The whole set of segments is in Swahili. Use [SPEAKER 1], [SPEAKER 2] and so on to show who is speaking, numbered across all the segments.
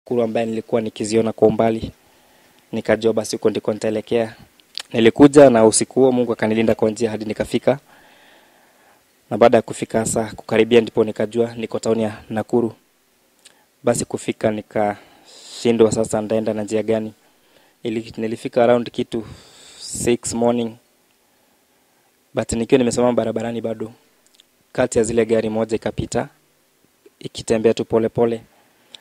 [SPEAKER 1] kuru ambaye nilikuwa nikiziona kwa umbali, nikajua basi huko ndiko nitaelekea. Nilikuja na usiku huo Mungu akanilinda kwa njia hadi nikafika, na baada ya kufika sasa kukaribia, ndipo nikajua niko tauni ya Nakuru. Basi kufika nikashindwa sasa ndaenda na njia gani. Ili, nilifika around kitu 6 morning but nikiwa nimesimama barabarani bado kati ya zile gari moja ikapita ikitembea tu polepole pole.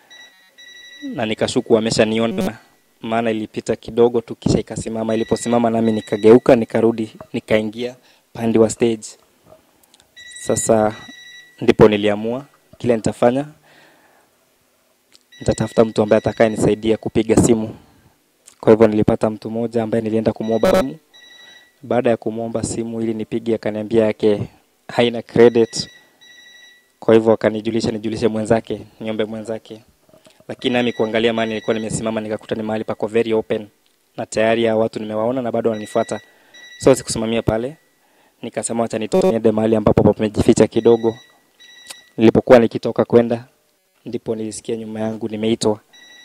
[SPEAKER 1] na nikashuku ameshaniona maana ilipita kidogo tu kisha ikasimama iliposimama nami nikageuka nikarudi nikaingia pande wa stage sasa ndipo niliamua kile nitafanya nitatafuta mtu ambaye atakaye nisaidia kupiga simu kwa hivyo nilipata mtu mmoja ambaye nilienda kumwomba simu baada ya kumwomba simu ili nipige akaniambia yake haina credit kwa hivyo akanijulisha nijulishe mwenzake niombe mwenzake lakini nami kuangalia mahali nilikuwa nimesimama nikakuta ni mahali pako very open na tayari ya watu nimewaona na bado wananifuata so sikusimamia pale nikasema wacha nitoende mahali ambapo pamejificha kidogo nilipokuwa nikitoka kwenda ndipo nilisikia nyuma yangu nimeitwa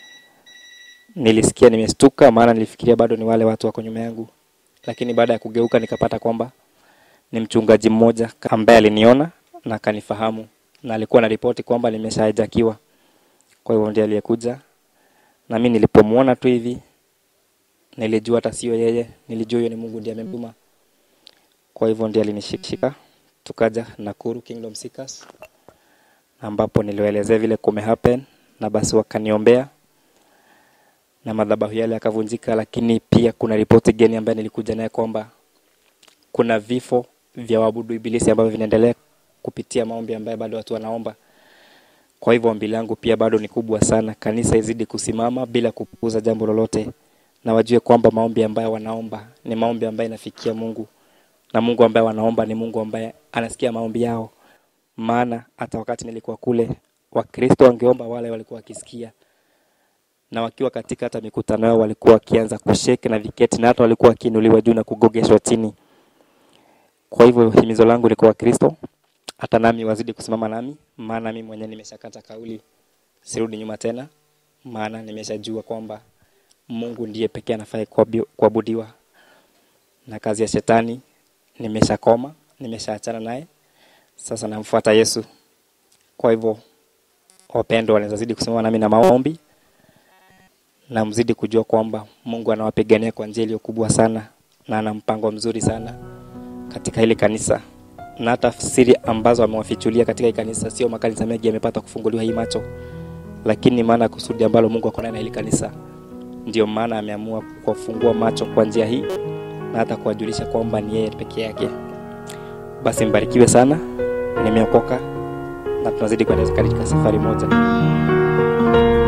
[SPEAKER 1] nilisikia nimestuka maana nilifikiria bado ni wale watu wako nyuma yangu lakini baada ya kugeuka nikapata kwamba ni mchungaji mmoja ambaye aliniona na akanifahamu na alikuwa na ripoti kwamba nimeshaijakiwa kwa hivyo ndiye aliyekuja na mimi nilipomwona tu hivi nilijua hata sio yeye nilijua huyo ni Mungu ndiye amemtuma kwa hivyo ndiye alinishika tukaja Nakuru Kingdom Seekers ambapo niliwaelezea vile kume happen na basi wakaniombea na madhabahu yale yakavunjika, lakini pia kuna ripoti geni ambayo nilikuja naye kwamba kuna vifo vya waabudu ibilisi ambavyo vinaendelea kupitia maombi ambayo bado watu wanaomba. Kwa hivyo ombi langu pia bado ni kubwa sana, kanisa izidi kusimama bila kupuuza jambo lolote, na wajue kwamba maombi ambayo wanaomba ni maombi ambayo inafikia Mungu, na Mungu ambaye wanaomba ni Mungu ambaye anasikia maombi yao. Maana hata wakati nilikuwa kule, Wakristo wangeomba, wale walikuwa wakisikia na wakiwa katika hata mikutano yao walikuwa wakianza kushake na viketi na hata walikuwa wakiinuliwa juu na kugogeshwa chini. Kwa hivyo himizo langu ni kwa Wakristo, hata nami wazidi kusimama nami, maana mimi mwenyewe nimeshakata kauli, sirudi nyuma tena, maana nimeshajua kwamba Mungu ndiye pekee anafai kuabudiwa, na kazi ya shetani nimeshakoma, nimeshaachana naye, sasa namfuata Yesu. Kwa hivyo wapendwa, wanaweza zidi kusimama nami na maombi na mzidi kujua kwamba Mungu anawapigania kwa njia iliyo kubwa sana na ana mpango mzuri sana katika hili kanisa, na hata siri ambazo amewafichulia katika hii kanisa, sio makanisa mengi yamepata kufunguliwa hii macho, lakini maana kusudi ambalo Mungu ako na hili kanisa, ndio maana ameamua kuwafungua macho kwa njia hii na hata kuwajulisha kwamba ni yeye peke yake. Basi mbarikiwe sana, nimeokoka na tunazidi kuendelea katika safari moja.